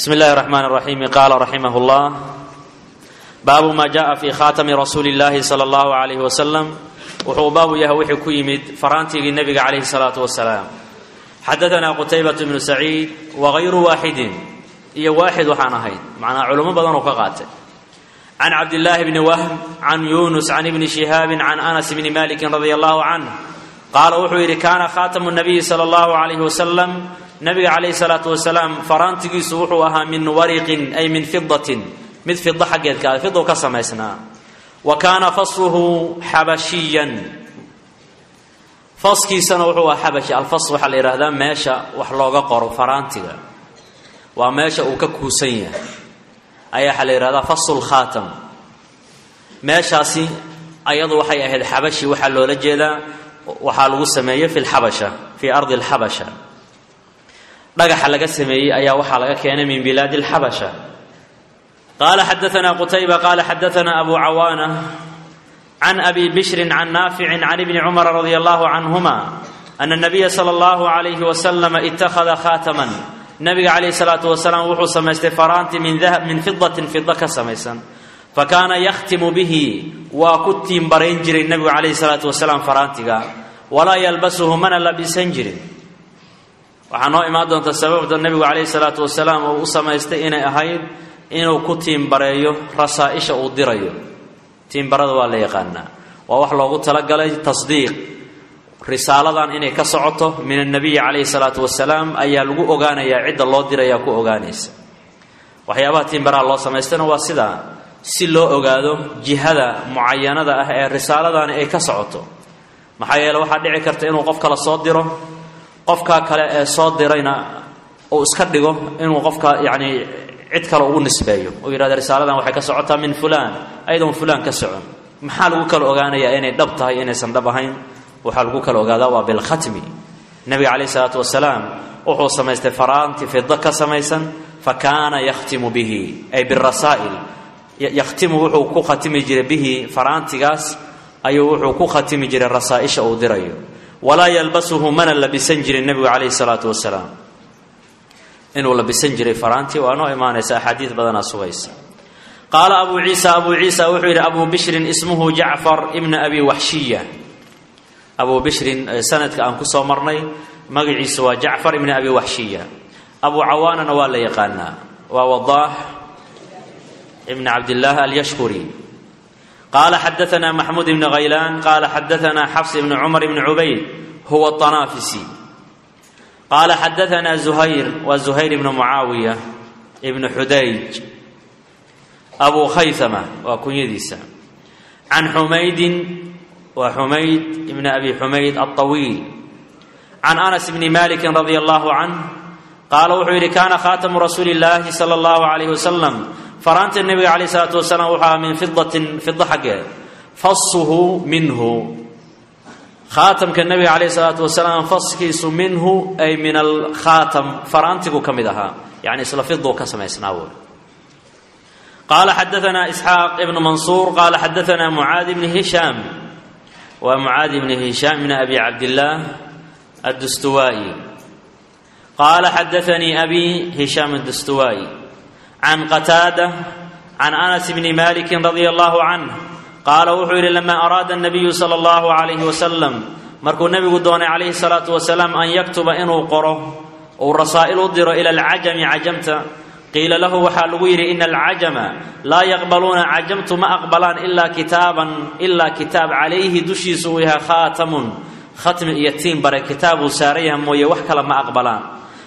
بسم الله الرحمن الرحيم قال رحمه الله باب ما جاء في خاتم رسول الله صلى الله عليه وسلم wuxuu baabu yahay wixii ku yimid faraantigii nebiga calayhi salaatu wasalaam xadaanaa qutaybatu bnu saciid wagayru waaxidin iyo waaxid waxaan ahayd macnaa culummo badan oo ka qaatay can cabdillaahi bni wahm can yunus can ibni shihaabin can anas bni malikin radia allahu canh qaala wuxuu yidhi kaana khaatamu nabiyi sala allahu calayhi wasalam nabiga calayhi salaatu wasalaam faraantigiisu wuxuu ahaa min wariqin ay min fidatin mid fida xaggeedka fidow ka samaysnaa wa kaana fasluhu xabashiyan faskiisana wuxuu ahaa xabashi alfas waxaa la yidhaahdaa meesha wax looga qoro faraantiga waa meesha uu ka kuusan yahay ayaa waxaa la yidhahdaa faslu lkhaatam meeshaasi ayadu waxay ahayd xabashi waxaa loola jeedaa waxaa lagu sameeyey fi lxabasha fii ardi alxabasha dhagaxa laga sameeyey ayaa waxaa laga keenay min bilaadi alxabasha qala xadaana qutayba qala xadaana abu cawaana can abi bishrin can naaficin can ibni cumara radia allahu canhuma ana nabiya sala allahu alayhi wasalama ittakhada khaataman nabiga calayhi salaatu wasalaam wuxuu samaystay faraanti min fidatin fida ka samaysan fa kaana yakhtimu bihi waa ku tiimbarayn jiray nebigu calayhi salaatu wasalaam faraantiga walaa yalbasuhu mana labisan jirin waxaa noo imaan doonta sababta nebigu calayhi salaatu wasalaam uu u samaystay inay ahayd inuu ku tiimbareeyo rasaa-isha uu dirayo tiimbarada waa la yaqaanaa waa wax loogu talagalay tasdiiq risaaladan inay ka socoto min annabiyi calayhi salaatu wasalaam ayaa lagu ogaanayaa cidda loo dirayaa ku ogaanaysa waxyaabaha tiimbaraha loo samaystana waa sidaa si loo ogaado jihada mucayanada ah ee risaaladani ay ka socoto maxaa yeele waxaa dhici karta inuu qof kale soo diro qofkaa kale ee soo dirayna uu iska dhigo inuu qofka yacni cid kale ugu nisbeeyo uu yidhahda risaaladan waxay ka socotaa min fulaan ayadoon fulaan ka socon maxaa lagu kala ogaanayaa inay dhab tahay inaysan dhab ahayn waxaa lagu kala ogaadaa waa bilkhatmi nebiga calayhi salaatu wasalaam wuxuu samaystay faraanti fida ka samaysan fa kaana yakhtimu bihi ay birasaa'il yakhtimu wuxuu ku khatimi jiray bihi faraantigaas ayuu wuxuu ku khatimi jiray rasaa'isha uu dirayo walaa yalbasuhu mana labisan jirin nebigu calayhi salaatu wasalaam inuu labisan jiray faraantii waa noo imaanaysa axaadiid badanaa sugaysa qaala abu ciisa abu ciisa wuxuu yidhi abu bishrin ismuhu jacfar ibna abi waxshiya abu bishrin sanadka aan ku soo marnay magaciisu waa jacfar ibna abi waxshiya abu cawaanana waa la yaqaanaa waa wadaax ibn cabdillaah alyashkuri qaala xadaana maxmuud ibni khaylaan qaala xadaana xafs ibni cumar ibni cubayd huwa طanaafisi qaala xadaana zuhayr waa zuhayr ibnu mucaawiya ibnu xudayj abu khaythama waa kunyadiisa can xumaydin waa xumayd ibni abi xumayd alطawiil can anas bni maliki radia allahu canh qaala wuxuu yidhi kaana khaatamu rasuuli llaahi sala allahu alayh wasalam faraanta nebiga calayh isalaatu wasalaam wuxuu ahaa min fidatin fida xaggeed fasuhu minhu khaatamka nebiga calayh salaatu wasalaam faskiisu minhu ay min alkhaatam faraantigu ka mid ahaa yani isla fiduu ka samaysnaa wey qaala xadaana isxaaq ibnu mansuur qaala xadaana mucaad ibni hishaam waa mucaad ibni hishaam ibni abi cabdillaah addustuwaa'i qaala xadaanii abi hishaam addustuwaa'i can qataada can anas bni maliki radia allahu canh qaala wuxuu yidhi lama araada nabiyu sala allahu calayhi wasalam markuu nebigu doonay calayhi salaatu wasalaam an yaktuba inuu qoro uu rasaa'il u diro ila alcajami cajamta qiila lahu waxaa lagu yidhi ina alcajama laa yaqbaluuna cajamtu ma aqbalaan ilaa kitaaban ilaa kitaab calayhi dushiisu uu yahay khaatamun khatmi iyo tiin bare kitaabuu saaran yahay mooye wax kale ma aqbalaan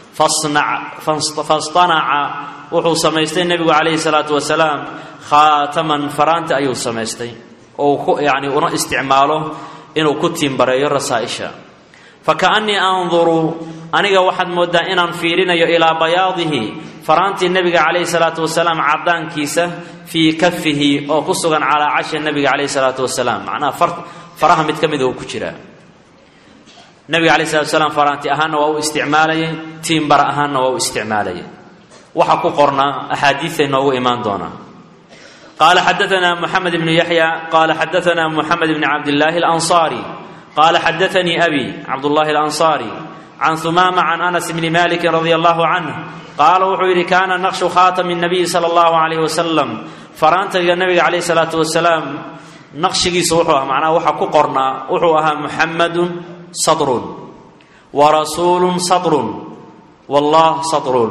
fastanaca wuxuu samaystay nebigu calayhi salaatu wasalaam khaataman faraanta ayuu samaystay oo yani una isticmaalo inuu ku tiimbareeyo rasaa'isha fakaannii anduru aniga waxaad mooddaa inaan fiirinayo ilaa bayaadihi faraantii nebiga calayhi salaatu wasalaam caddaankiisa fii kafihi oo ku sugan calaa cashi nebiga calayhi salaatu wasalaam macnaha faraha mid ka mida uu ku jiraa nebiga calayhi salatu wasalaam faraanti ahaanna waa u isticmaalayay tiimbara ahaanna waa u isticmaalayay waxa ku qornaa axaadiiday noogu imaan doonaa qaala xadaana moxamed ibnu yaxya qaala xadaana moxamed ibni cabdillaahi alansaari qaala xadaanii abi cabdullaahi alansaari can humaama can anas bni maliki radia allahu canh qaala wuxuu yidhi kaana naqshu khaatami nabiyi sala allahu calayhi wasalam faraantayga nabiga calayhi salaatu wasalaam naqshigiisu wuxuu ahaa macnaha waxa ku qornaa wuxuu ahaa muxamadun sadrun wa rasuulun sadrun wallah sadrun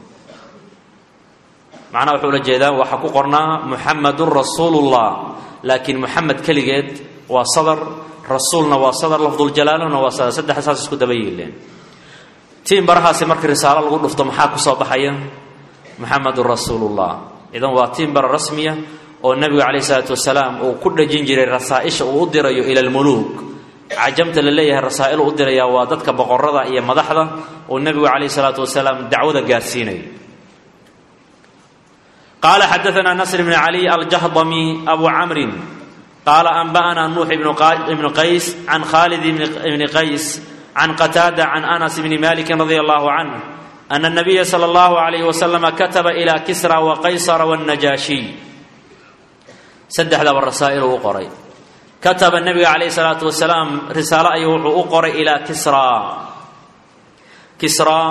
macnaha wuxuu ula jeedaa waxa ku qornaa muxamadun rasuulullah laakiin muxamed keligeed waa sadar rasuulna waa sadar lafduljalaaluna waa sadar saddex saas isku daba yiileen tiin barahaasi markii risaalo lagu dhufto maxaa ku soo baxaya muxamedun rasuulullah idan waa tiin bara rasmiya oo nebigu calayhi salaatu wasalaam uu ku dhejin jiray rasaa'isha uu u dirayo ila almuluuk cajamta la leeyahay rasaa'il u dirayaa waa dadka boqorada iyo madaxda uu nebigu calayhi salaatu wasalaam dacwada gaarsiinayo qaala xadaana nasr bn cali aljahdami abu camrin qaala anba'ana nuux ibnu qays can khalid ibni qays can qataada can anas bni maliki radi allahu canh ana nabiya sala allahu alayh wasalama kataba ila kisra wa qaysara wاnnajaashiy saddexdaba rasaa'il uu u qoray kataba nebiga calayhi salaatu wasalaam risaalo ayuu wuxuu u qoray ilaa kisra kisra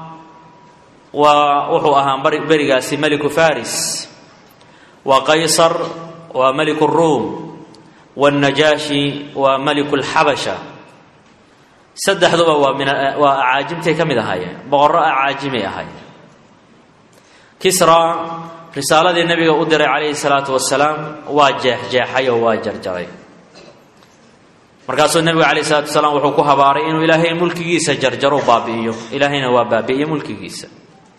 waa wuxuu ahaa berigaasi meliku faris wa qaysar waa meliku ruum wاnnajaashi waa meliku lxabasha saddexduba waa min waa acaajimtay ka mid ahaayeen boqorro acaajimay ahaayeen kisra risaaladii nebiga u diray calayhi salaatu wasalaam waa jeexjeexay oo waa jarjaray markaasuu nebigu calayhi salatu wasalaam wuxuu ku habaaray inuu ilaahay mulkigiisa jarjaro baabi'iyo ilaahayna waa baabi'iyo mulkigiisa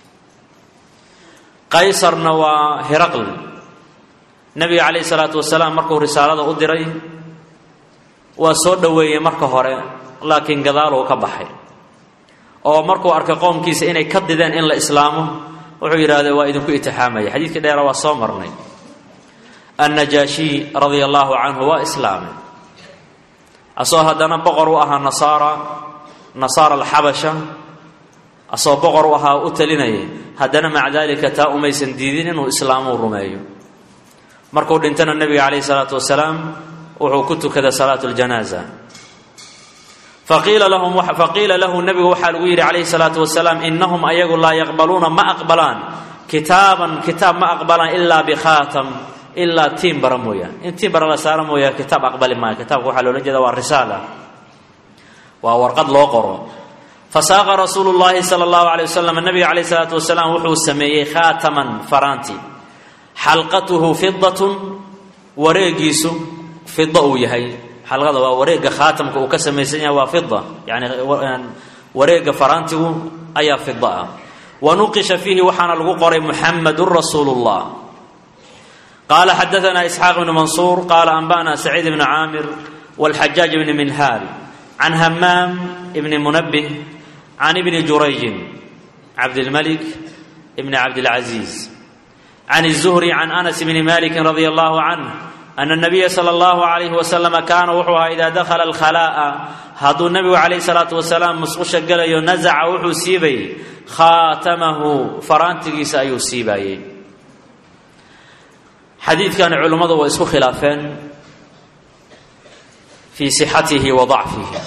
qaysarna waa hiraql nebiga calayhi salaatu wasalaam markuu risaalada u diray waa soo dhoweeyey marka hore laakiin gadaaluu ka baxay oo markuu arkay qoomkiisa inay ka dideen in la islaamo wuxuu yidhahdee waa idinku itixaamaya xadiidkii dheera waa soo marnay annajaashiy radia allaahu canhu waa islaamay asoo haddana boqor u ahaa nasaara nasaara alxabasha asoo boqor u ahaa u talinayay haddana maca daalika taa umaysan diidin inuu islaamuu rumeeyo markuu dhintana nebiga calayhi salaatu wasalaam wuxuu ku tukaday salaatu ljanaaza faqiila lahum faqiila lahu nebigu waxaa lagu yidhi calayhi salaatu wasalaam inahum ayagu laa yaqbaluuna ma aqbalaan kitaaban kitaab ma aqbalaan ilaa bikhaatam ilaa tiin bara mooyaan in tiin bara la saaro mooyaa kitaab aqbali maayo kitaabka waxaa loola jeeda waa risaala waa warqad loo qoro fasaaqa rasuulu llaahi sala allahu alay wasalam nabiga calayhi salaatu wasalaam wuxuu sameeyey khaataman faraanti xalqatuhu fidatun wareegiisu fida uu yahay xalqada waa wareegga khaatamka uu ka samaysan yahay waa fida yani wareegga faraantigu ayaa fida ah wa nuqisha fiihi waxaana lagu qoray muxamedun rasuulu llah qaala xadaana isxaaq bnu mansuur qaala anba'na saciid bnu caamir wاlxajaaj bni minhaal can hamaam bni munabih can ibni jurayjin cabdilmalik bni cabdilcaziiz can الzuhri can anas bni maliki radia allahu canh ana nabiya sala allahu calayhi wasalama kaana wuxuu ahaa idaa dakhala alkhalaa'a hadduu nebigu calayhi salaatu wasalaam musqusha gelayo nasaca wuxuu siibayey khaatamahu faraantigiisa ayuu siibaayey xadiidkani culimmadu way isku khilaafeen fii sixatihi wa dacfihi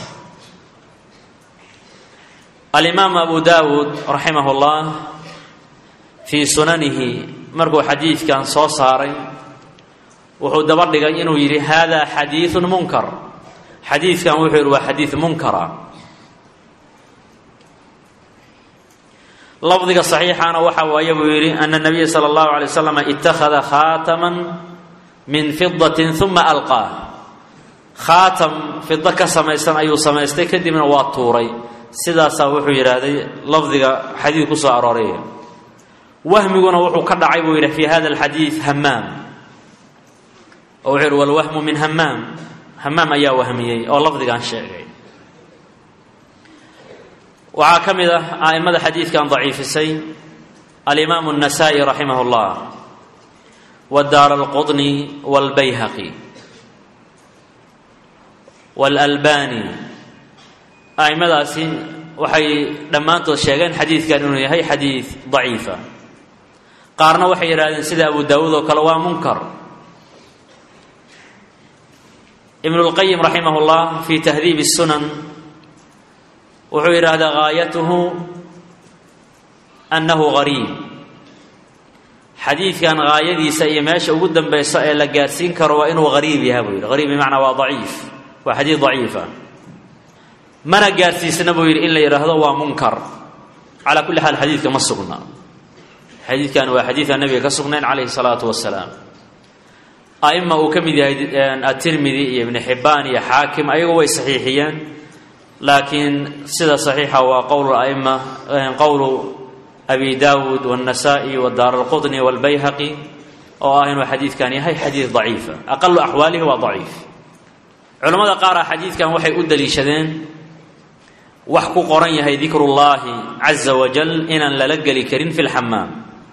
alimaam abu dawuud raximah llah fii sunanihi markuu xadiidkan soo saaray wuxuu daba dhigay inuu yidhi hada xadiiثu munkar xadiidkan wuxuu yidhi waa xadiid munkara lafdiga صaxiixana waxa waaye buu yidhi ana الnabiya salى اllahu alay waslam ittakhada khaatama min fidaةi ثuma alqaa khaatam fido ka samaysan ayuu samaystay kadibna waa tuuray sidaasaa wuxuu yidhaahday lafdiga xadiid ku soo arooray wahmiguna wuxuu ka dhacay buu yidhi fi hada اlxadiiث hamaam oo wuxuu yidhi walwahmu min hamaam hamaam ayaa wahmiyey oo lafdigan sheegay waxaa ka mid ah a'immada xadiidkan daciifisay alimaamu الnasa'i raximah اllah wadaar alqudni wاlbayhaqi wاlalbani a'immadaasi waxay dhammaantood sheegeen xadiidkan inuu yahay xadiid daciifa qaarna waxay yidhahdeen sida abu daawuud oo kale waa munkar ibn اlqayim raximah اllah fi tahdiib الsunan wuxuu yidhaahdaa gaayatuhu annahu gariib xadiidkan gaayadiisa iyo meesha ugu dambaysa ee la gaadhsiin karo waa inuu gariib yaha buu yidhi gariib bimacnaa waa daciif waa xadiid daciifa mana gaadhsiisna buu yidhi in la yidhaahdo waa munkar calaa kulli xaal xadiidka ma sugna xadiidkan waa xadiida nabiga ka sugnayn calayhi salaatu wasalaam aima uu ka mid yahay atirmidi iyo ibni xibbaan iyo xaakim ayagu way saxiixiyeen laakiin sida saxiixa waa qowlu aima qowlu abi daawuud wاnnasa'i wadaar alqudni wاlbayhaqi oo ah inuu xadiidkan yahay xadiid daciifa aqalu axwaalihi waa daciif culammada qaara xadiidkan waxay u daliishadeen wax ku qoran yahay dikru llahi caza wajal inaan lala geli karin fi lxamaam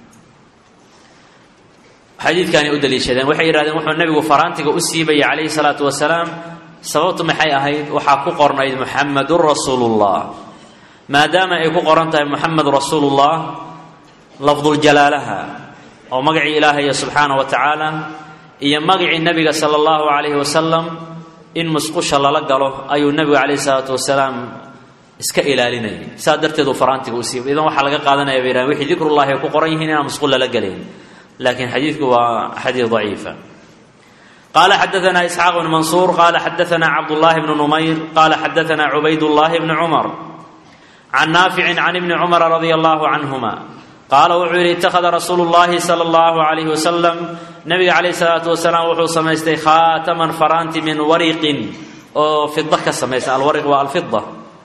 xadiidkaanay u daliishadeen waxay yidhahdeen wuxuu nabigu faraantiga u siibayay calayhi salaatu wasalaam sababtu maxay ahayd waxaa ku qornayd muxamadun rasuulullah maadaama ay ku qoran tahay muxamed rasuulullah lafduljalaalaha oo magacii ilaahaya subxaana wa tacaala iyo magacii nebiga sala allahu calayhi wasalam in musqusha lala galo ayuu nebigu calayhi salaatu wasalaam iska ilaalinayay saa darteed uu faraantiga u siibay idan waxaa laga qaadanaya bay yidhahdeen wixii dikrullahi ay ku qoran yihiin inaan musqul lala gelayn laakiin xadiidku waa xadiid daciifa qala xadaana isxaaq bn mansuur qala xadaana cabdullahi bnu numayr qala xadaana cubaydullahi bni cumar can naaficin can ibni cumara radia allahu canhuma qaala wuxuu yidhi ittakhada rasuulu llahi sala allahu alayhi wasalam nabiga calayh salaatu wasalaam wuxuu samaystay khaataman faraanti min wariqin oo fida ka samaysan alwariq waa alfida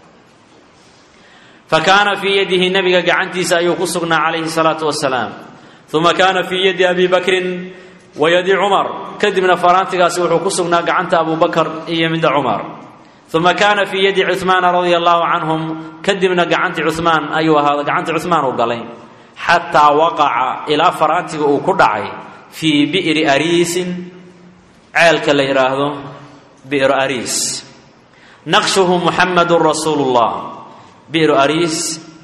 fakaana fii yadihi nabiga gacantiisa ayuu ku sugnaa calayhi salaatu wasalaam uma kaana fii yadi abi bakrin wa yadi cumar kadibna faraantigaasi wuxuu ku sugnaa gacanta abu bakar iyo midda cumar uma kaana fii yadi cuhmaana radia allahu canhum kadibna gacanti cuhmaan ayuu ahaa gacanti cuhmaan uu galay xataa waqaca ilaa faraantiga uu ku dhacay fii bi'ri ariisin ceelka la yidhaahdo bi'ru ariis naqshuhu muxamadun rasuulu llah bi'ru ariis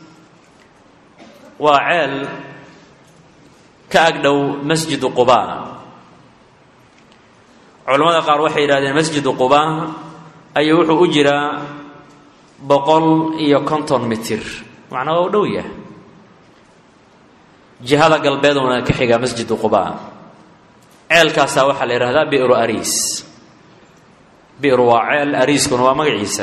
waa ceel ka agdhow masjidu quba culammada qaar waxay yidhahdeen masjidu quba ayuu wuxuu u jiraa boqol iyo konton mitir macnaa waa u dhow yahay jihada galbeeduna ka xigaa masjidu quba ceelkaasaa waxaa la yidhahdaa bi'ru ariis bi'ru waa ceel ariiskuna waa magaciisa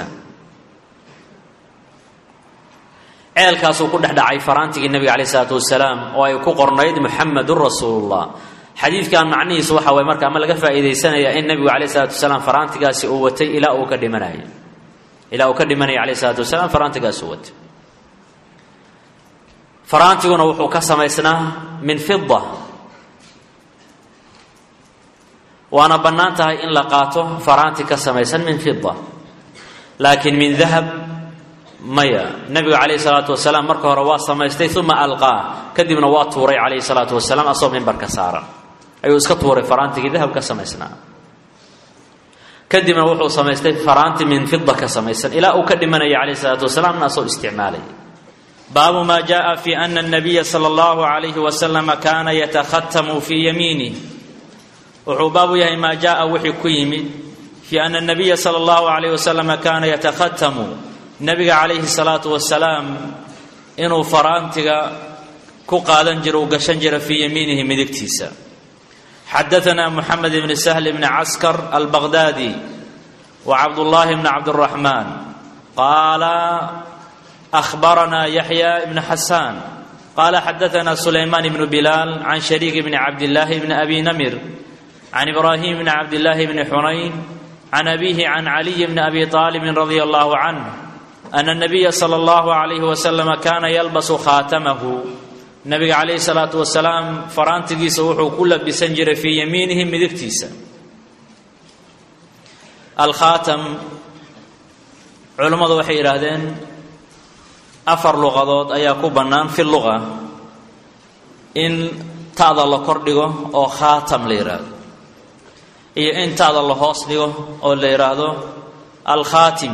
ceelkaasuu ku dhex dhacay faraantigii nebiga calayh isalaatu wasalaam oo ay ku qornayd muxamedun rasuulullah xadiidkan macnihiisu waxa waye marka ama laga faa'iidaysanaya in nebigu calayh isalaatu wasalaam faraantigaasi uu watay ilaa uu ka dhimanayo ilaa uu ka dhimanaya calayh isalaatu wasalaam faraantigaasi uu watay faraantiguna wuxuu ka samaysnaa min fida waana bannaan tahay in la qaato faraanti ka samaysan min fida laakiin min dahab maya nebigu calayhi salaatu wasalaam marka hore waa samaystay uma alqaa kadibna waa tuuray calayhi salaatu wasalaam asagoo mimbarka saaran ayuu iska tuuray faraantigii dahab ka samaysnaa kadibna wuxuu samaystay faraanti min fida ka samaysan ilaa uu ka dhimanaya calayhi salaatu wasalaamna asagoo isticmaalay baabu ma jaءa fi ana الnabiya salى اllahu عalayhi waslama kana yatakhatamu fii yamiinih wuxuu baabu yahay maa jaءa wixii ku yimid fi ana الnabiya salى اllahu عalayh waslama kana yatakhatamu nabiga calayhi الsalaatu wasalaam inuu faraantiga ku qaadan jiro uu gashan jira fii yamiinihi midigtiisa xadaثna mxamed bn sahl bn caskar albaghdadi wa cabdullahi bn cabdالraxman qaala أخبرنا يحيى بن حسان قال حدثنا سليمان بن بلال عن شريك بن عبد الله بن أبي نمر عن إبراهيم بن عبد الله بن حنين عن أبيه عن علي بن أبي طالب رضي الله عنه أن النبي صلى الله عليه وسلم كان يلبس خاتمه النبي عليه الصلاة والسلام فرانتجيس وحو كل بسنجر في يمينه مدكتيس الخاتم علماء وحي إرادين afar luqadood ayaa ku bannaan fi luqa in ta'da la kor dhigo oo khaatam la yidhaahdo iyo in ta'da la hoos dhigo oo la yidhaahdo alkhaatim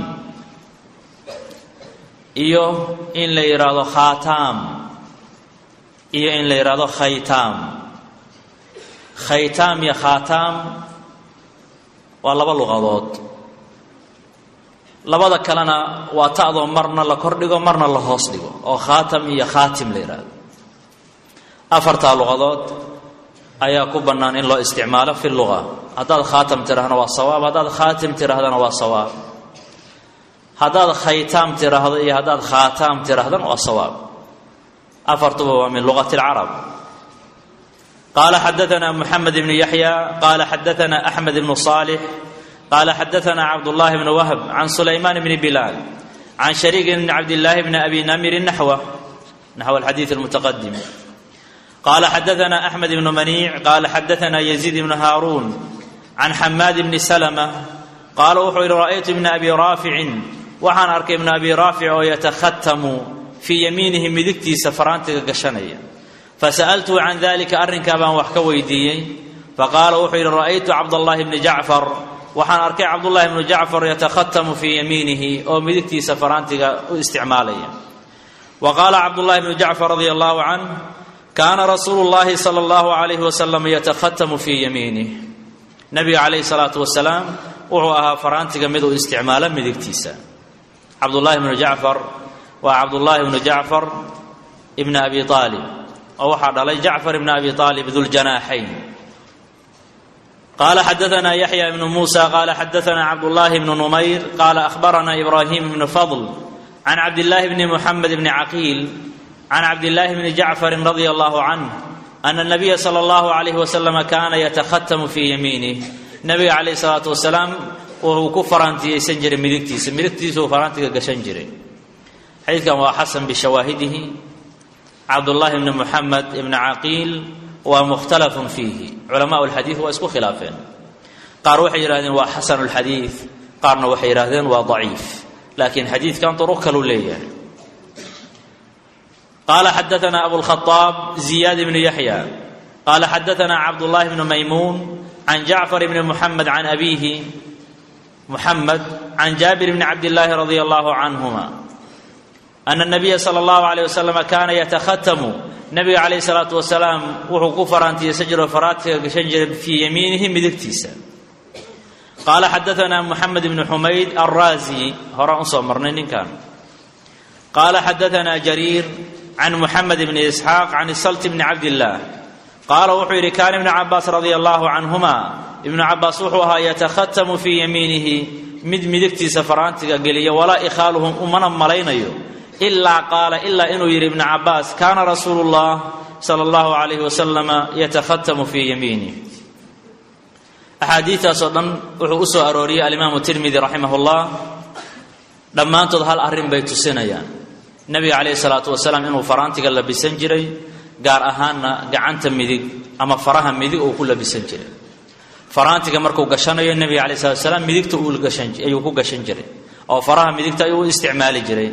iyo in la yidhaahdo khaataam iyo in la yidhaahdo khaytaam khaytaam iyo khaataam waa laba luqadood labada kalena waa ta'doo marna la kordhigo marna la hoos dhigo oo khaatam iyo khaatim la yidhaahdo afartaa luqadood ayaa ku bannaan in loo isticmaalo fi luga haddaad khaatam tidhahdana waa sawaab haddaad khaatim tidhaahdana waa sawaab haddaad khaytaam tidhaahdo iyo haddaad khaataam tidhaahdana waa sawaab afartuba waa min luqati alcarab qaala xadaana muxamed ibnu yaxya qaala xadaana axmed ibnu saalix qaala xadaana cabdullahi bnu wahb can sulaymaan bni bilaal can shariik bni cabdillaahi bni abi namirin naxwa naxw alxadiid almutaqadim qaala xadaana axmed ibnu maniic qaala xadaana yaziid ibnu haaruun can xamaad bni salma qaala wuxuu yihi ra'aytu ibna abi raaficin waxaan arkay ibna abi raafic oo yatakhatamu fii yamiinihi midigtiisa faraantiga gashanaya fasa'altuhu can dalika arrinkaa baan wax ka weydiiyey faqaala wuxuu yidhi ra'aytu cabdallahi bni jacfar waxaan arkay cabdullahi bnu jacfar yatakhatamu fii yamiinihi oo midigtiisa faraantiga u isticmaalaya wa qaala cabdullahi bnu jacfar radia allahu canh kaana rasuulu llahi sala allahu alayhi wasalam yatakhatamu fii yamiinih nabiga calayhi salaatu wasalaam wuxuu ahaa faraantiga mid uu isticmaalo midigtiisa cabdullahi bnu jacfar waa cabdullaahi bnu jacfar ibni abi aalib oo waxaa dhalay jacfar ibni abi aalib duljanaaxayn qaala xadaana yaxya ibnu muusa qaala xadaana cabdullaahi bnu numayr qaala ahbarana ibraahim ibnu fadl can cabdillaahi bni muxamed bni caqiil can cabdillaahi bni jacfarin radia allahu canh ana nabiya sala allahu alayhi wasalam kaana yatakhatamu fii yamiinih nabiga calayhi salaatu wasalaam wuxuu ku faraantiyeysan jiray midigtiisa midigtiisuu faraantiga gashan jiray xadiidkan waa xasan bishawaahidihi cabdullaahi bni muxamed ibni caqiil waa mukhtalafun fiihi culamaau lxadiid waa isku khilaafeen qaar waxay yidhahdeen waa xasanu lxadiid qaarna waxay yidhahdeen waa daciif laakiin xadiidkan duruq kaluu leeyahay qaala xadaana abulkhaaab ziyaad ibnu yaxya qaala xadaana cabdullaahi bnu maymuun can jacfar bni muxamed can abiihi muxamed can jaabir bni cabdillaahi radia allahu canhuma ana nabiya sala allahu alayh wasalam kaana yatakhatamu nabiga calayhi salaatu wasalaam wuxuu ku faraantiyeysan jiro faraadka gashan jiray fii yamiinihi midigtiisa qaala xadaana muxamed ibnu xumayd alraazi horaan usoo marnay ninkan qaala xadaana jariir can muxamed bni isxaaq can salt bni cabdillaah qaala wuxuu yidhi kaana ibnu cabaas radia allahu canhuma ibnu cabaas wuxuu ahaa yatakhatamu fii yamiinihi mid midigtiisa faraantiga geliya walaa ikhaaluhum umana malaynayo ilaa qaala ilaa inuu yidhi ibnu cabaas kaana rasuulu llah sala allahu alayhi wasalama yatakhatamu fii yamiinih axaadiistaasoo dhan wuxuu u soo arooriyey alimaamu tirmidi raximah llah dhammaantood hal arrin bay tusinayaan nabiga calayhi salaatu wasalaam inuu faraantiga labisan jiray gaar ahaanna gacanta midig ama faraha midig uu ku labisan jiray faraantiga markuu gashanayo nebiga calayi salatu wasalaam midigta ayuu ku gashan jiray oo faraha midigta ayuu u isticmaali jiray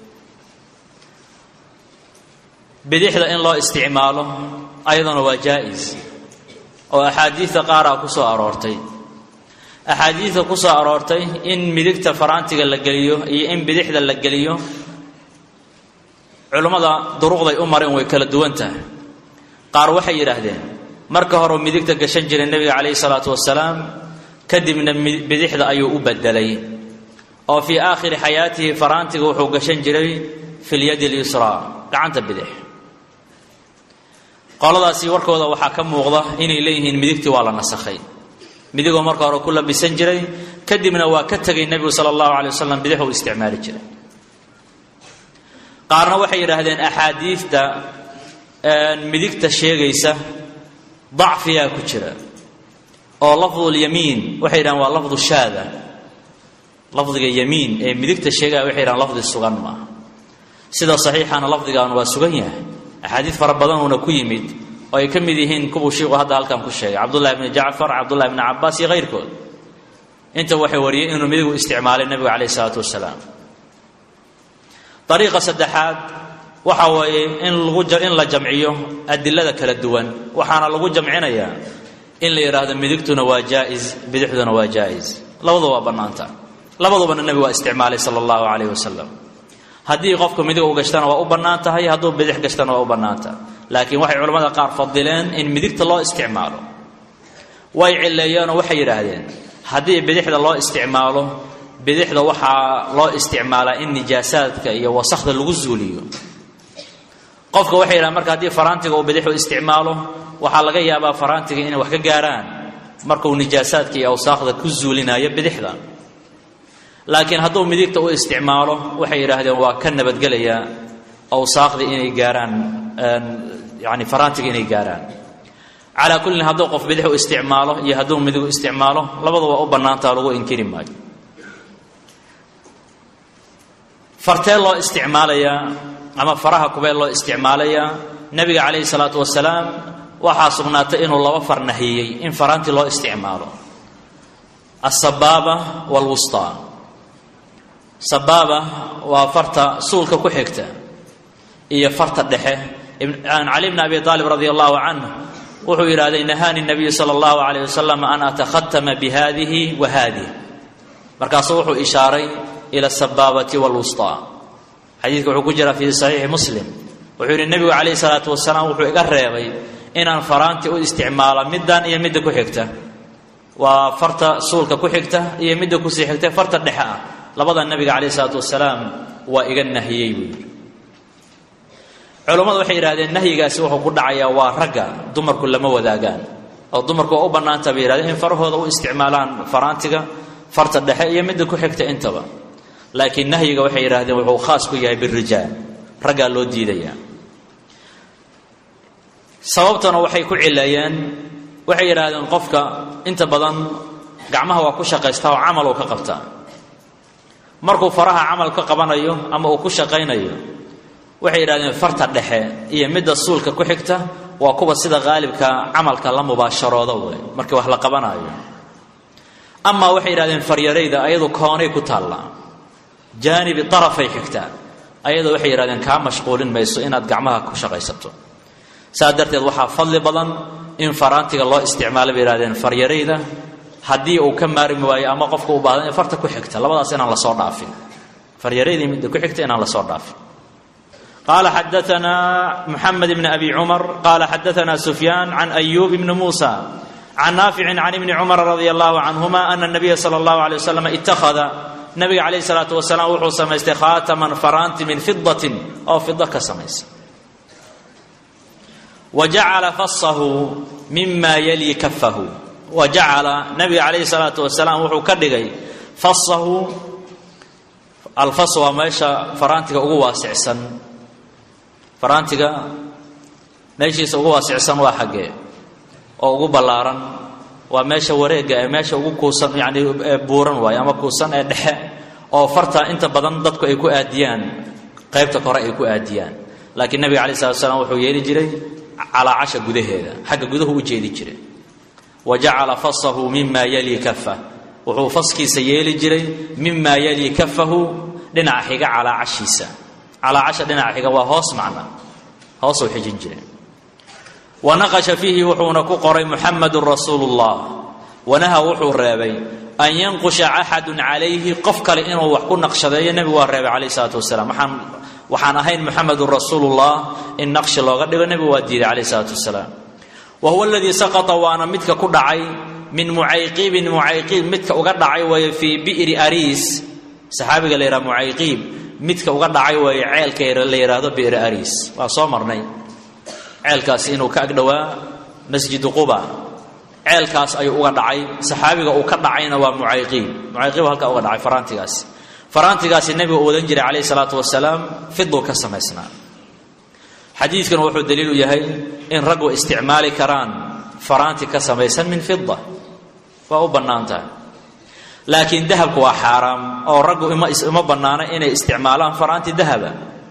bidixda in loo isticmaalo ayaduna waa jaa-is oo axaadiidta qaaraa ku soo aroortay axaadiidta ku soo aroortay in midigta faraantiga la geliyo iyo in bidixda la geliyo culummada duruqday u mareen way kala duwan tahay qaar waxay yidhaahdeen marka horeu midigta gashan jiray nebiga calayhi salaatu wasalaam kadibna bidixda ayuu u bedelay oo fii aakhiri xayaatihi faraantiga wuxuu gashan jiray fi lyadi lyusraa gacanta bidix qoladaasi warkooda waxaa ka muuqda inay leeyihiin midigtii waa la nasakhay midigoo marka hore ku labisan jiray kadibna waa ka tegay nebigu sala allahu alay wasalam bidix uu isticmaali jiray qaarna waxay yidhaahdeen axaadiidta midigta sheegaysa dacfiyaa ku jira oo lafdulyamiin waxay yidhahdeen waa lafdu shaada lafdiga yamiin ee midigta sheegaya waxay yidhahdeen lafdi sugan maaha sida saxiixana lafdigan waa sugan yahay axaadiid fara badanuuna ku yimid oo ay ka mid yihiin kuwuu shiiku hadda halkan ku sheegay cabdullahi bni jacfar cabdullahi bni cabaas iyo kayrkood inta waxay wariyeen inuu midigu isticmaalay nebigu calayh isalaatu wasalaam dariiqa saddexaad waxa weeye in lagu in la jamciyo adilada kala duwan waxaana lagu jamcinayaa in la yidhaahdo midigtuna waa jaa-is bidixduna waa jaa-is labaduba waa bannaanta labadubana nebigu waa isticmaalay sala allahu calayh wasalam haddii qofku midig u gashtana waa u bannaan tahay hadduu bidix gashtana waa u bannaantaha laakiin waxay culamada qaar fadileen in midigta loo isticmaalo way cileeyeenoo waxay yidhaahdeen haddii bidixda loo isticmaalo bidixda waxaa loo isticmaalaa in nijaasaadka iyo wasakda lagu zuuliyo qofka waxay yidhahan marka haddii faraantiga uu bidixu isticmaalo waxaa laga yaabaa faraantiga inay wax ka gaaraan markuu nijaasaadka iyo awsaakda ku zuulinayo bidixda laakiin hadduu midigta u isticmaalo waxay yidhaahdeen waa ka nabadgelayaa awsaakda inay gaaraan yani faraantiga inay gaaraan calaa kullin hadduu qof bidix u isticmaalo iyo hadduu midig u isticmaalo labadu waa u bannaantaa lagu inkiri maayo fartee loo isticmaalayaa ama faraha kubee loo isticmaalayaa nebiga calayhi salaatu wasalaam waxaa sugnaatay inuu laba far nahiyey in faraantii loo isticmaalo asabaaba waalwustaa sabaaba waa farta suulka ku xigta iyo farta dhexe cali bni abi aalib radi allahu canh wuxuu yidhahday nahaani nabiyu sala allahu alayh wasalam an atakhatama bihadihi wa haadih markaasuu wuxuu ishaaray ila asabaabati waalwustaa xadiidka wuxuu ku jira fii saxiixi muslim wuxuu yidhi nebigu calayhi salaatu wasalaam wuxuu iga reebay inaan faraanti u isticmaalo middan iyo midda ku xigta waa farta suulka ku xigta iyo midda kusii xigta farta dhexe ah labada nebiga calayhi salaatu wasalaam waa iga nahiyey buu yidhi culammadu waxay yidhahdeen nahyigaasi wuxuu ku dhacayaa waa ragga dumarku lama wadaagaan oo dumarku waa u bannaanta bay yihahdeen in farahooda u isticmaalaan faraantiga farta dhexe iyo midda ku xigta intaba laakiin nahyiga waxay yidhahdeen wuxuu khaas ku yahay birijaal raggaa loo diidayaa sababtana waxay ku cileeyeen waxay yidhaahdeen qofka inta badan gacmaha waa ku shaqaystaa oo camal uu ka qabtaa markuu faraha camal ka qabanayo ama uu ku shaqaynayo waxay yidhahdeen farta dhexe iyo midda suulka ku xigta waa kuwa sida qaalibka camalka la mubaasharooda wey markii wax la qabanaayo amaa waxay yidhahdeen faryarayda ayadu koonay ku taallaa jaanibi arafay xigtaa ayadoo waxay yidhahdeen kaa mashquulin mayso inaad gacmaha ku shaqaysato saas darteed waxaa fadli badan in faraantiga loo isticmaalo bay yihahdeen faryarayda haddii uu ka maarmi waayo ama qofka u baahda in farta ku xigta labadaas inaan lasoo dhaafin faryaraydii midda ku xigta inaan lasoo dhaafin قال xدثنا محمد بن أبي عمر قال xدثنا سفيان عن أيوب بن موسى عن نافع عن ابن عمر رضي الله عنهما أن النبي صلى الله عليه وسلم اتخذ نبga عليه الصلاaة وسلام wuxuu samaystay khاatما فaraanti min فiضة oo fiضo ka samaysa وجacala faصahu mima yلي kafahu وجacala نبga عليه الصلاaة وسلام wuxuu ka dhigay faصahu alfas waa meesha faraantiga ugu waasicsan faraantiga meeshiisa ugu waasicsan waa xaggee oo ugu ballaaran waa meesha wareegga ee meesha ugu kuusan yacni buuran waayo ama kuusan ee dhexe oo farta inta badan dadku ay ku aadiyaan qaybta kore ay ku aadiyaan laakiin nebiga alai slat slam wuxuu yeeli jiray calaacasha gudaheeda xagga guduhu u jeedi jiray wa jacala fasahu mima yali kafa wuxuu faskiisa yeeli jiray mima yali kafahu dhinaca xiga calaacashiisa calaacasha dhinaca xiga waa hoos macna hoosuu xijin jiray wa naqasha fiihi wuxuuna ku qoray muxamedun rasuulu llah wanaha wuxuu reebay an yanqusha axadun calayhi qof kale inuu wax ku naqshadeeyo nebigu waa reebay calayh isalaatu wasalaam waxaan waxaan ahayn muxamedun rasuulullah in naqshi looga dhigo nebigu waa diiday calayh isalaatu wasalaam wa huwa aladii saqata waana midka ku dhacay min mucayqiibin mucayqiib midka uga dhacay weeye fii bi'ri ariis saxaabiga la yidhaha mucayqiib midka uga dhacay weeye ceelka la yidhaahdo bi'ri ariis waa soo marnay ceelkaasi inuu ka agdhowaa masjidu quba ceelkaas ayuu uga dhacay saxaabiga uu ka dhacayna waa mucayqiib mucayqiib halkaa uga dhacay faraantigaasi faraantigaasi nebigu uu wadan jiray calayhi salaatu wasalaam fiduu ka samaysnaa xadiidkan wuxuu daliil u yahay in raggu isticmaali karaan faraanti ka samaysan min fida waa u bannaan tahay laakiin dahabku waa xaaraam oo raggu ima bannaano inay isticmaalaan faraanti dahaba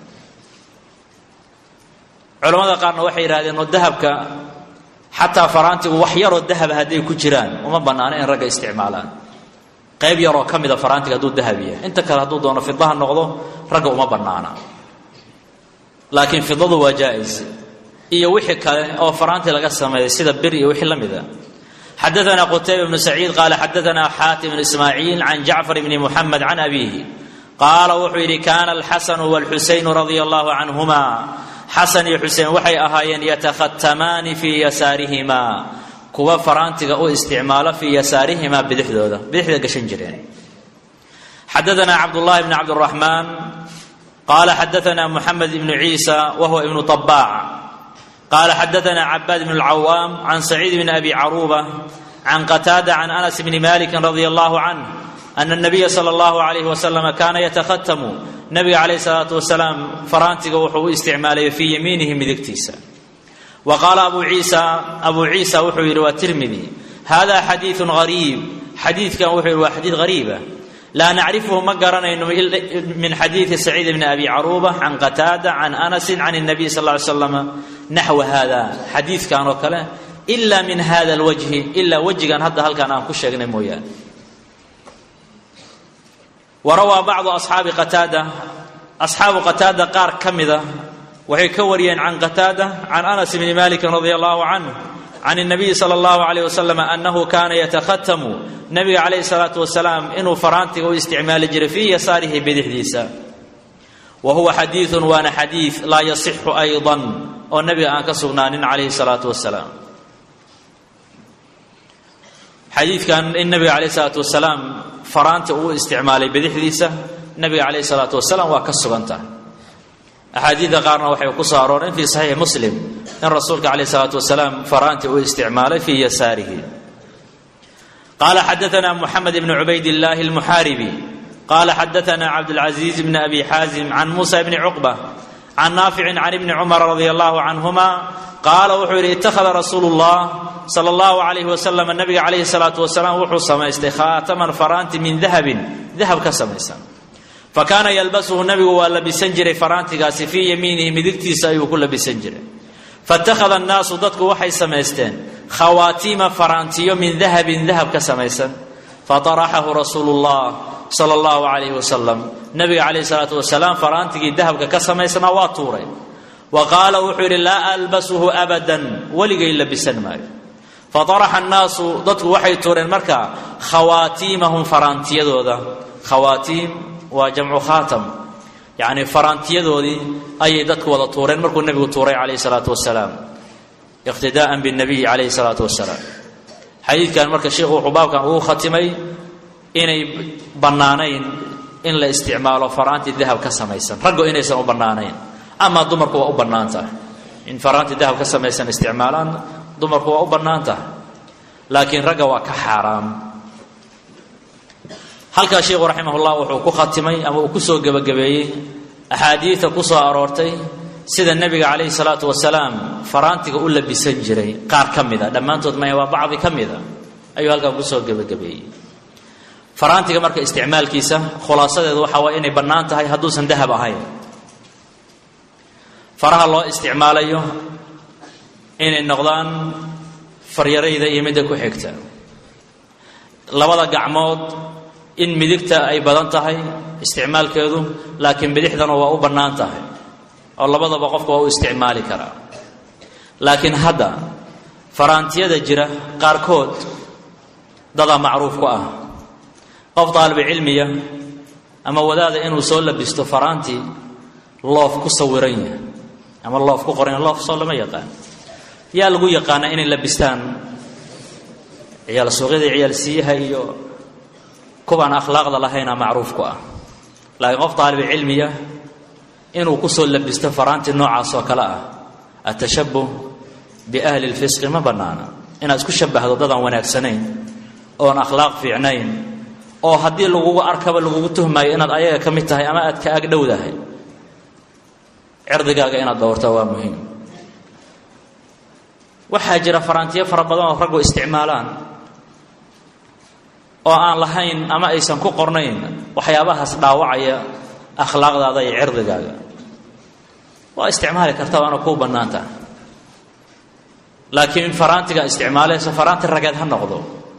culamada qaarna waxay yidhahdeen oo dahabka xataa faraantigu wax yaroo dahaba hadday ku jiraan uma bannaano in ragga isticmaalaan qayb yaroo ka mida faraantiga hadduu dahab yahay inta kale hadduu doono fidaha noqdo ragga uma bannaana laakiin fidadu waa jaa-is iyo wixii kale oo faraanti laga sameeyay sida bir iyo wixii la mida xadaana qutayba bnu saciid qaala xadaana xaatim bn ismaaciil can jacfar bni muxamed can abiihi qaala wuxuu yidhi kaana alxasanu wاlxusaynu radia allahu canhuma xasan iyo xuseen waxay ahaayeen yatakhatamaani fii yasaarihimaa kuwa faraantiga u isticmaalo fii yasaarihimaa bidixdooda bidixda gashan jireen xadaثna cabdالlahi bn cabdالرaحman qala xadaثna mحamed ibn ciisa whuwa ibn طbاc qala xadaثna cabاd bn الcawاam can sacيid bn abi caruba can qataada can anas bni maliki radi allahu canh ana الnabiya slى اllahu عalayh waslm kana yatakhatamu nabiga calayh الsalaatu wasalaam faraantiga wuxuu u isticmaalaya fii yamiinihi midigtiisa wa qaala abu ciisa abu ciisa wuxuu yidhi waa tirmidi hada xadiiثu غariib xadiidkan wuxuu yidhi waa xadiid غariiba laa nacrifhu ma garanayno min xadiidi saciid bni abi caruba can qataada can anasi can الnabiy sal ly slam naxwa hada xadiidkan oo kale ila min hada اlwajhi ilaa wejigan hadda halkan aan ku sheegnay mooyaane warawaa bacdu asxaabi qataada asxaabu qataada qaar ka mida waxay ka wariyeen can qataada can anas bni maliki radi allahu canh can الnabiyi salى اllahu alayh wasalam anahu kana yatakhatamu nabiga calayhi salaatu wasalaam inuu faraantiga u isticmaali jiray fii yasaarihi bidixdiisa wa huwa xadiiثun waana xadiid laa yasixu ayضa oo nabiga aan ka sugnaanin calayhi salaatu wasalaam xadiidkan in nabiga calayh salaatu wasalaam faraanta uu isticmaalay bidixdiisa nabiga calayh salaatu wasalaam waa ka suganta axaadiidda qaarna waxay ku soo arooreen fii saxiixi muslim in rasuulka calayh salaatu wasalaam faraanti uu isticmaalay fii yasaarihi qaala xadaثna muxamed bn cubayd اllahi اlmuxaaribi qala xadaثna cabdاlcaزiiz bn abi xaazim can musa bni cuqba can naaficin can ibni cumar radi allahu canhuma qaala wuxuu yidhi ittakhada rasuulu اllah sala اllahu alayh wasalam nabiga calayhi salaatu wasalaam wuxuu samaystay khaataman faraanti min dahabin dahab ka samaysan fakaana yalbasuhu nabigu waa labisan jiray faraantigaasi fii yamiinihi midigtiisa ayuu ku labisan jiray faittakhada annaasu dadku waxay samaysteen khawaatiima faraantiyo min dahabin dahab ka samaysan fataraxahu rasuulu llah sala allahu calayhi wasalam nabiga calayhi salaatu wasalaam faraantigii dahabka ka samaysnaa waa tuuray wa qaala wuxuu yidhi laa albasuhu abadan weligay labisan maayo fataraxa annaasu dadku waxay tuureen markaa khawaatiimahum faraantiyadooda khawaatiim waa jamcu khaatam yacni faraantiyadoodii ayay dadku wada tuureen markuu nebigu tuuray calayhi salaatu wasalaam iqtidaa'an binnabiyi calayhi salaatu wasalaam xadiidkan marka sheikhu wuxuu baabkan ugu khatimay inay bannaanayn in la isticmaalo faraanti dahab ka samaysan raggo inaysan u bannaanayn amaa dumarku waa u bannaan tahay in faraanti dahab ka samaysan isticmaalaan dumarku waa u bannaan tahay laakiin ragga waa ka xaaraam halkaa sheikhu raximahullah wuxuu ku khatimay ama uu ku soo gebagabeeyey axaadiida ku soo aroortay sida nebiga calayhi salaatu wasalaam faraantiga u labisan jiray qaar ka mida dhammaantood maya waa bacdi ka mida ayuu halkan kusoo gebagabeeyey faraantiga marka isticmaalkiisa khulaasadeedu waxaa waay inay bannaan tahay hadduusan dahab ahayn faraha loo isticmaalayo inay noqdaan faryarayda iyo midda ku xigta labada gacmood in midigta ay badan tahay isticmaalkeedu laakiin bidixdana waa u bannaan tahay oo labadaba qofka waa u isticmaali karaa laakiin hadda faraantiyada jira qaarkood dadaa macruuf ku ah qof daalibi cilmiya ama wadaada inuu soo labisto faraantii loof ku sawiran yahay ama loof ku qoran loof soo lama yaqaan yaa lagu yaqaanaa inay labistaan ciyaal suuqyada ciyaal siiyaha iyo kuwaan akhlaaqda lahayna macruuf ku ah laakiin qof daalibi cilmiya inuu kusoo labisto faraanti noocaas oo kale ah atashabuh biahli lfisqi ma bannaana inaad isku shabahdo dadaan wanaagsanayn oon akhlaaq fiicnayn oo haddii lagugu arkaba lagugu tuhmaayo inaad ayaga ka mid tahay ama aad ka ag dhowdahay cirdigaaga inaad dhowrta waa muhiim waxaa jira faraantiyo fara badan oo raggu isticmaalaan oo aan lahayn ama aysan ku qornayn waxyaabahaas dhaawacaya akhlaaqdaada iyo cirdigaaga waa isticmaali karta waana kuu bannaan tahay laakiin faraantiga isticmaalayso faraanti rageed ha noqdo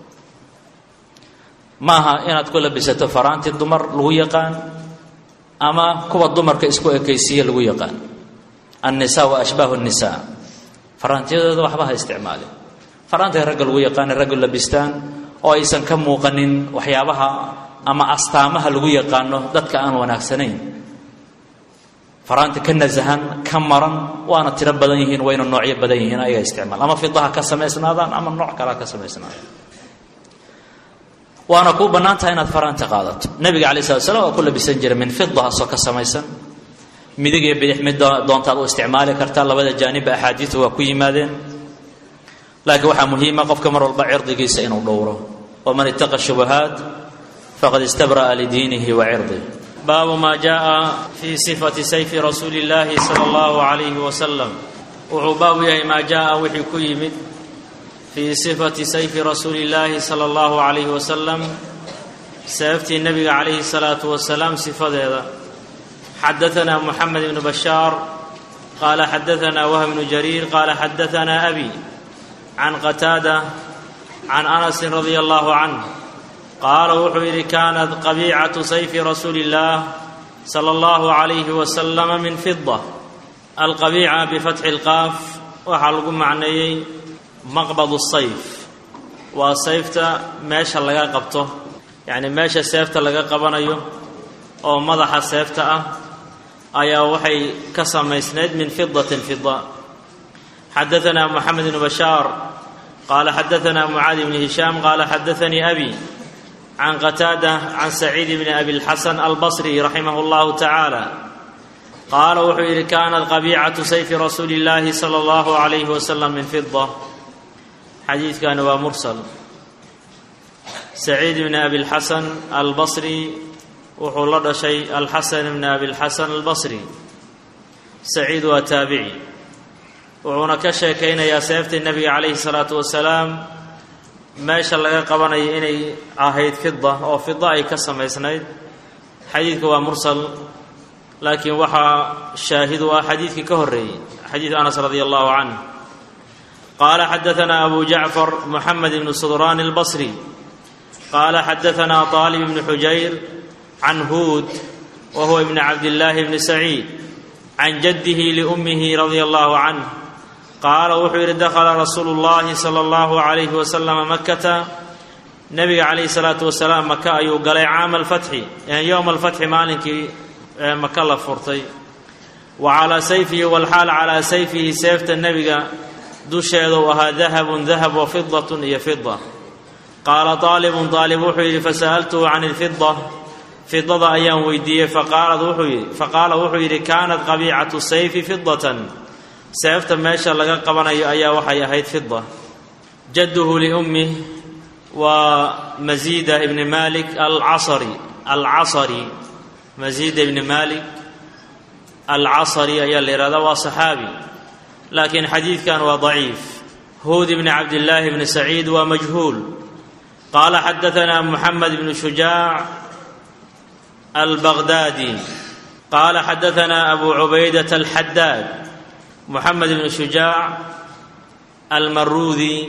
maaha inaad ku labisato faraanti dumar lagu yaqaan ama kuwa dumarka isku ekaysiiye lagu yaqaan annisaa wa ashbaahu nnisaa faraantiyadooda waxba ha isticmaali faraantiga ragga lagu yaqaana raggu labistaan oo aysan ka muuqanin waxyaabaha ama astaamaha lagu yaqaano dadka aan wanaagsanayn faraanti ka nasahan ka maran waana tiro badan yihiin wayna noocyo badan yihiin ayaga isticmaal ama fidaha ka samaysnaadaan ama nooc kalea ka samaysnaadaan waana kuu bannaan tahay inaad faraanti qaadato nebiga alai slat slam waa ku labisan jira min fida asoo ka samaysan midig iyo bidix mid doontaad u isticmaali kartaa labada jaanibba axaadiidu waa ku yimaadeen laakiin waxaa muhiima qofka mar walba cirdigiisa inuu dhowro waman ittaqa shubahaat faqad istabra'a lidiinihi wa cirdih baabu maa jaءa fii sifati sayfi rasuuli اllaahi salى اllahu عalayhi wasalam wuxuu baabu yahay maa jaءa wixii ku yimid fii sifati sayfi rasuuli اllaahi salى اllahu عalayhi wasalam seeftii nebiga calayhi الsalaatu wasalaam sifadeeda xadaثna mxamed ibn bashaar qaala xadaثna wah bnu jariir qaala xadaثna abi can qataada can anasi radia allahu canh qaala wuxuu yidhi kaanat qabiicatu sayfi rasuuli اllah sala allahu calayhi wasalama min fida alqabiica bifatxi اlqaaf waxaa lagu macneeyey maqbad sayf waa sayfta meesha laga qabto yacni meesha seefta laga qabanayo oo madaxa seefta ah ayaa waxay ka samaysnayd min fidatin fida xadaثna mxamed bn bashaar qaala xadaثna mucaadi bn hishaam qaala xadaثanii abi can qataada can saciid bni abi اlxasan albasri raximah اllahu tacaala qaala wuxuu yidhi kaanat qabiicatu sayfi rasuuli اllahi salى اllahu عalayhi wasalam min fida xadiidkani waa mursal saciid bni abi اlxasan albasri wuxuu la dhashay alxasan bni abi اlxasan albasri saciid waa taabici wuxuuna ka sheekaynayaa seeftii nebiga calayhi salaatu wasalaam meesha laga qabanayo inay ahayd fida oo fida ay ka samaysnayd xadiidka waa mursal laakiin waxaa shaahid u ah xadiidkii ka horreeyey xadiid anas radia allahu canh qaala xadaثna abu jacfar moxamed ibnu sudraan اlbasri qaala xadaثna طaalib ibnu xujayr can huud wa huwa ibni cabdillaahi bni saciid can jaddihi liummihi radia allahu canh qaala wuxuu yidhi dakhala rasuulu llahi sala allahu calayhi wasalama makata nebiga calayhi salaatu wasalaam maka ayuu galay caama alfatxi yowma alfatxi maalinkii maka la furtay wa calaa sayfihi walxaal calaa sayfihi seefta nebiga dusheeda uu ahaa dahabun dahab wa fidatun iyo fida qaala aalibun aalib wuxuu yidhi fasa'altuhu can ilfida fidada ayaan weydiiyey faqaala wuxuu yidhi kaanat qabiicatu sayfi fidatan seefta meesha laga qabanayo ayaa waxay ahayd fida jadduhu liummih waa masiida ibni malik alcasari alcasari masiida ibni malik alcasari ayaa la yihahdaa waa saxaabi laakiin xadiidkan waa daciif huud ibni cabdillaahi bni saciid waa majhuul qaala xadaثna muxamed bnu shujaac albagdaadi qaala xadaثna abu cubaydat alxadaad moxamed ibnu shujaac almaruudi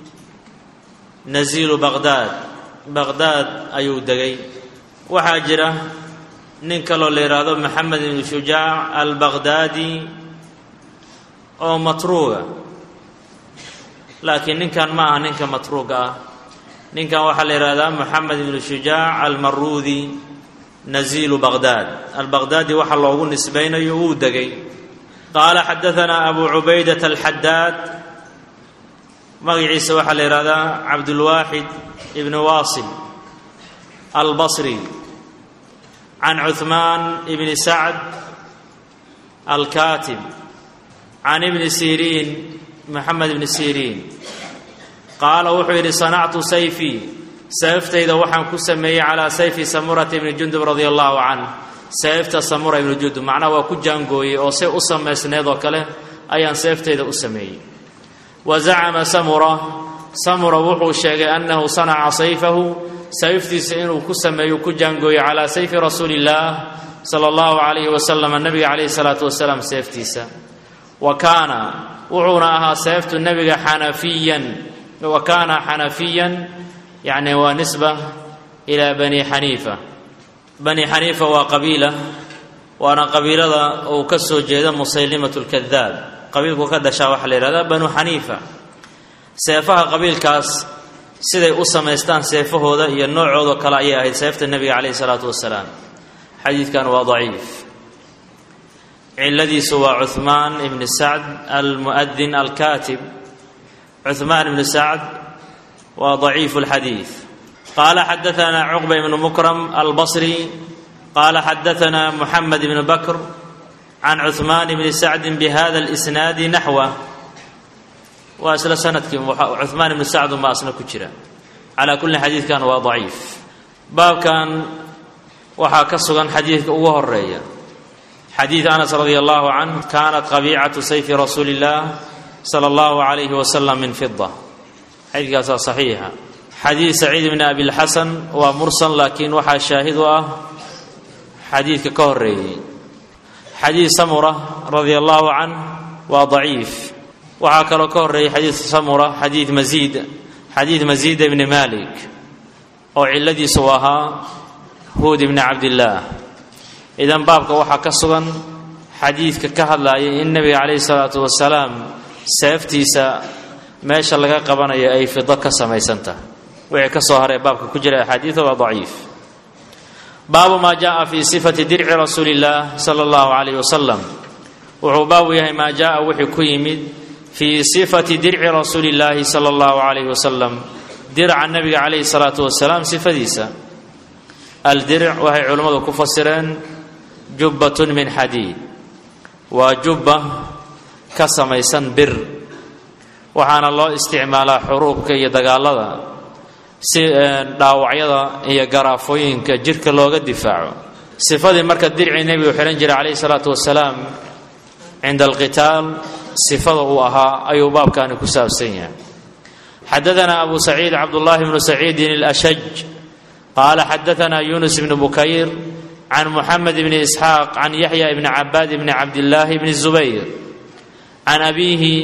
naziilu baqhdaad baqhdaad ayuu degay waxaa jira nin kaloo la yidhaahdo moxamed ibnu shujaac albaqhdaadi oo matruuga laakiin ninkan ma aha ninka matruuga ah ninkan waxaa la yidhahdaa moxamed ibnu shujaac almaruudi naziilu baqhdaad albaqhdaadi waxa loogu nisbaynayo wuu degay qaala xadaثna abu cubaydat alxadaad magaciisa waxaa la yihahdaa cabdulwaaxid ibn waasil albasri can cuثmaan ibni sacd alkaatib can ibni siriin moxamed ibni siriin qaala wuxuu yidhi sanactu sayfii seeftayda waxaan ku sameeyey calaa sayfi samurata ibni jundub radia allahu canh seefta samura ibnu jundub macnaha waa ku jaangooyey oo say u samaysneed oo kale ayaan seeftayda u sameeyey wa zacama samura samura wuxuu sheegay annahu sanaca sayfahu sayftiisa inuu ku sameeyo ku jaangooyey calaa sayfi rasuuli illaah sala allahu calayhi wasalam nabiga calayhi salaatu wasalaam seeftiisa wa kaana wuxuuna ahaa seeftu nebiga xanafiyan wa kaana xanafiyan yacni waa nisba ilaa bani xaniifa bani xaniifa waa qabiila waana qabiilada uu ka soo jeeda musaylimatu lkadaab qabiilku ka dhashaa waxaa la yihahdaa banu xaniifa seefaha qabiilkaas siday u samaystaan seefahooda iyo noocoodao kale ayay ahayd seefta nebiga calayhi salaatu wasalaam xadiidkan waa daciif ciladiisu waa cuhmaan ibni sacd almu'adin alkaatib cuhmaan ibni sacd waa daciifu lxadiid qaala xadaanaa cuqba ibnu mukram albasri qaala xadaanaa muxamed ibnu bakr can cuhmaan bni sacdin bihada اlisnaadi naxwa waa isla sanadkii cuhmaan ibnu sacdun baa asna ku jira calaa kulli xadiidkan waa daciif baabkan waxaa ka sugan xadiidka ugu horeeya xadiid anas radi allahu canh kaanat qabiicatu sayfi rasuuli اllah sala allahu alayhi wasalam min fida xadiidkaasaa saxiixa xadiid saciid bni abilxasan waa mursal laakiin waxaa shaahid u ah xadiidka ka horeeyey xadiid samura radia allahu canh waa daciif waxaa kaloo ka horeeyey xadiid samura xadiid masiid xadiid masiid ibni malik oo ciladiisu u ahaa huud ibni cabdillaah idan baabka waxaa ka sugan xadiidka ka hadlaaya in nebiga calayhi salaatu wasalaam seeftiisa meesha laga qabanayo ay fido ka samaysantaha wixii ka soo haree baabka ku jira axaadiida waa daciif baabu maa jaءa fi sifati dirci rasuuli اllah sala اllahu alayh wasalam wuxuu baabu yahay maa jaءa wixii ku yimid fii sifati dirci rasuuli اllaahi sala اllahu alayh wasalam dirca nebiga calayhi salaatu wasalaam sifadiisa aldirc waxay culimmadu ku fasireen jubbatun min xadiid waa jubba ka samaysan bir waxaana loo isticmaalaa xuruubka iyo dagaalada si dhaawacyada iyo garaafooyinka jirka looga difaaco sifadii marka dircii nebigu xidhan jiray calayhi salaatu wasalaam cinda alqitaal sifada uu ahaa ayuu baabkaani ku saabsan yahay xadadanaa abu saciid cabdullaahi bnu saciidin alashaj qaala xadaanaa yunus bnu bukayr can muxamed bni isxaaq can yaxya bni cabaad bni cabdillaahi bni zubayr can abiihi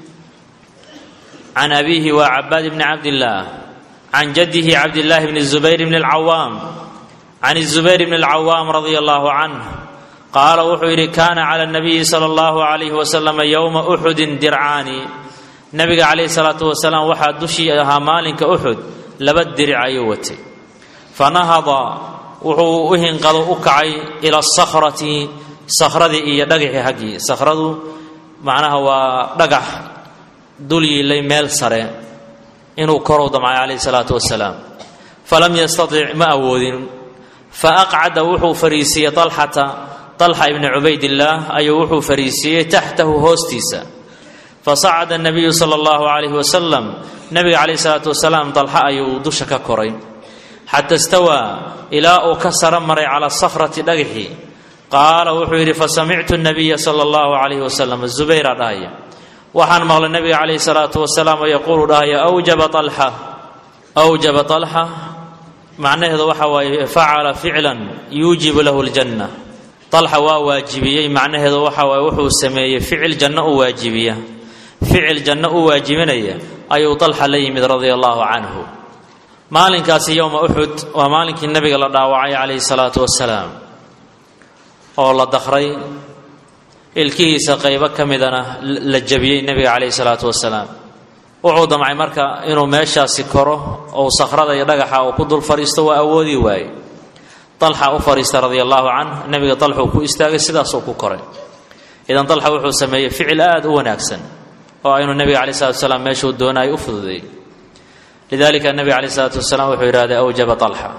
can abiihi waa cabaad bni cabdillaah can jadihi cabdillaahi bni zubayr bni alcawaam can zubayr bni alcawaam radia allahu canh qaala wuxuu yidhi kaana cala nabiyi sala allahu alayhi wasalam yowma uxudin dircaani nabiga calayhi salaatu wasalaam waxaa dushii ahaa maalinka uxud laba diric ayuu watay fanahada wuxuu u hinqado u kacay ila asakhrati sakhradii iyo dhagaxii haggii sakhradu macnaha waa dhagax dul yiilay meel sare inuu korow damcay calayhi salaatu wasalaam falam yastatic ma awoodin fa aqcada wuxuu fariisiiyey alxata alxa ibni cubaydillaah ayuu wuxuu fariisiiyey taxtahu hoostiisa fasacada nabiyu sala allahu calayhi wasalam nabiga calayhi salaatu wasalaam dalxa ayuu dusha ka koray xata istawaa ilaa uu ka saro maray cala sakhrati dhagaxii qaala wuxuu yidhi fasamictu nabiya sala allahu calayhi wasalam zubayra dhahaya waxaan maqlay nabiga calayhi salaatu wasalaam oo yaquulu dhahaya awjaba alxa awjaba alxa macnaheedu waxa waaye facala ficlan yuujibu lahu ljanna alxa waa waajibiyey macnaheedu waxa waaye wuxuu sameeyey ficil janno u waajibiya ficil janno u waajibinaya ayuu dalxa la yimid radia allahu canhu maalinkaasi yowma uxud waa maalinkii nabiga la dhaawacay calayhi salaatu wasalaam oo la dakray ilkihiisa qaybo ka midana la jabiyey nebiga calayhi salaatu wasalaam wuxuu damcay marka inuu meeshaasi koro ou sakhrada iyo dhagaxa uu ku dul fadhiisto waa awoodi waaye dalxa u fadhiista radia allahu canh nebiga dalxuu ku istaagay sidaasuu ku koray idan dalxa wuxuu sameeyey ficil aada u wanaagsan oo aynu nebiga calayi salatu wasalaam meeshuu doonaayo u fududeeyey lidalika nebiga calayh isalaatu wasalaam wuxuu yidhahday awjaba alxa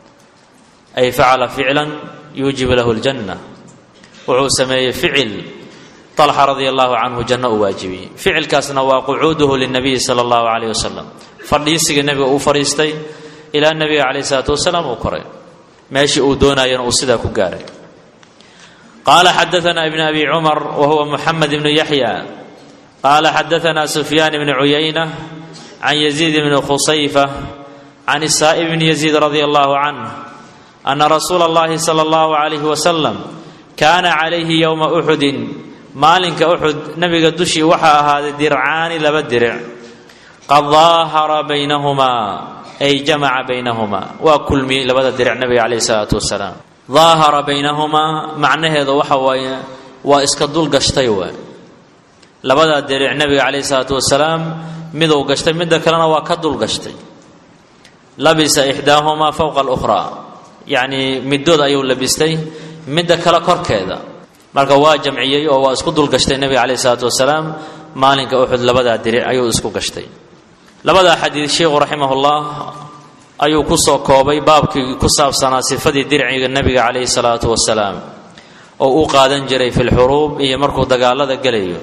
ay facala ficlan yuujibu lahu ljanna wuxuu sameeyey ficil alxa radia allahu canhu janno u waajibiyey ficilkaasna waa qucuuduhu linabiyi sala allahu calayh wasalam fadhiisiga nebiga uu fadhiistay ilaa nebiga calayh isalaatu wasalaam uu koray meeshii uu doonayana uu sidaa ku gaaray qaala xadaana ibn abi cumar wa huwa muxamed ibnu yaxya qaala xadaana sufyaan ibni cuyayna can yaziid bni khusayfa can isaa'ib bni yaziid radia allahu canh ana rasuula allahi sala allahu calayhi wasalam kaana calayhi yowma uxudin maalinka uxud nabiga dushii waxaa ahaaday dircaani laba diric qad daahara baynahumaa ay jamaca baynahumaa waa kulmiyey labada diric nabiga calayhi salaatu wasalaam daahara baynahumaa macnaheedu waxa waaye waa iska dul gashtay waay labadaa diric nabiga calayhi salaatu wasalaam miduu gashtay midda kalena waa ka dul gashtay labisa ixdaahumaa fowqa alukhraa yacnii middood ayuu labistay midda kale korkeeda marka waa jamciyey oo waa isku dul gashtay nebiga calayhi salaatu wasalaam maalinka uxud labadaa diric ayuu isku gashtay labadaa xadiid sheikhu raximahullah ayuu ku soo koobay baabkii ku saabsanaa sifadii dirciga nebiga calayhi salaatu wasalaam oo u qaadan jiray fi lxuruub iyo markuu dagaalada gelayo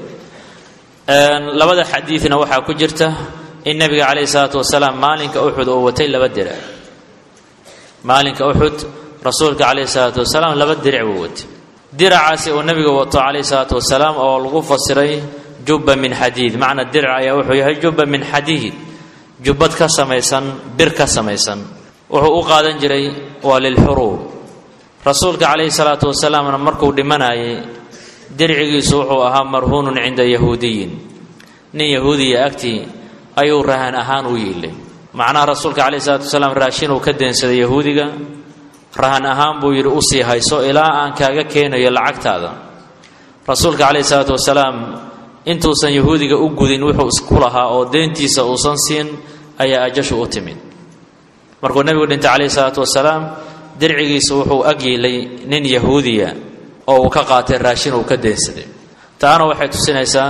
labada xadiidna waxaa ku jirta in nebiga calayhi salaatu wasalaam maalinka uxud oo watay laba dirac maalinka uxud rasuulka calayhi salaatu wasalaam laba diric buu watay diracaasi uu nebiga wato calayhi salaatu wasalaam oo lagu fasiray jubba min xadiid macna dirac ayaa wuxuu yahay jubba min xadiid jubbad ka samaysan bir ka samaysan wuxuu u qaadan jiray waa lilxuruub rasuulka calayhi salaatu wasalaamna markuu dhimanayay dircigiisu wuxuu ahaa marhuunun cinda yahuudiyin nin yahuudiya agtii ayuu rahan ahaan u yiilay macnaha rasuulka calayhi salaatu wasalaam raashin uu ka deensaday yahuudiga rahan ahaan buu yidhi usii hayso ilaa aan kaaga keenayo lacagtaada rasuulka calayhi salaatu wasalaam intuusan yahuudiga u gudin wuxuu isku lahaa oo deentiisa uusan siin ayaa ajashu u timid markuu nebigu dhintay calayhi salaatu wasalaam dircigiisa wuxuu ag yiilay nin yahuudiya oo uu ka qaatay raashin uu ka deensaday taana waxay tusinaysaa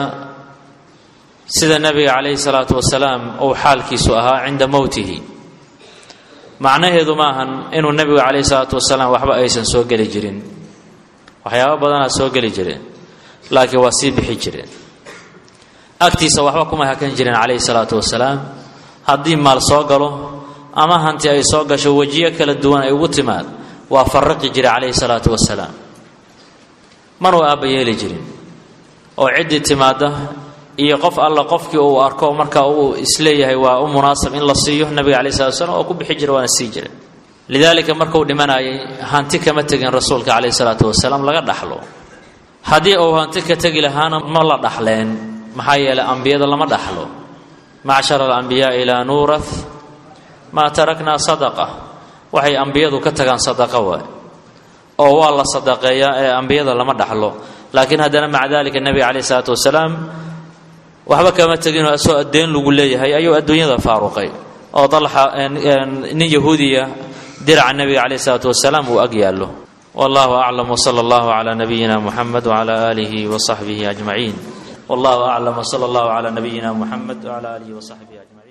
sida nebiga calayhi salaatu wasalaam uu xaalkiisu ahaa cinda mowtihi macnaheedu maahan inuu nebigu calayhi salaatu wasalaam waxba aysan soo geli jirin waxyaaba badanaa soo geli jireen laakiin waa sii bixi jireen agtiisa waxba kuma hakan jireen calayhi salaatu wasalaam haddii maal soo galo ama hanti ay soo gasho wejiyo kala duwan ay ugu timaad waa faraqi jira calayhi salaatu wasalaam manuu aabba yeeli jirin oo ciddii timaadda iyo qof alla qofkii uu arko marka uu isleeyahay waa u munaasab in la siiyo nabiga calai slat slam oo ku bixi jira waana sii jira lidaalika markuu dhimanayay hanti kama tegin rasuulka calayhi salaatu wasalaam laga dhaxlo haddii uu hanti ka tegi lahaana ma la dhaxleen maxaa yeelay ambiyada lama dhaxlo macshara alambiyaai laa nuurath maa taraknaa sadaqa waxay ambiyadu ka tagaan sadaqa waay oo waa la sadaqeeyaa ee ambiyada lama dhaxlo laakiin haddana maca dalika nebiga calayhi salaatu wasalaam waxba kama teginoo asoo addeen lagu leeyahay ayuu adduunyada faaruqay oo dalxa nin yahuudiya diraca nebiga calayhi salaatu wasalaam uu ag yaallo wallahu aclam wsala allahu calaa nabiyina muxamed wcala aalihi wasaxbihi ajmaciin wallahu aclam wsala allahu calaa nabiyina muxamed wcala aalihi wasaxbihi ajmaciin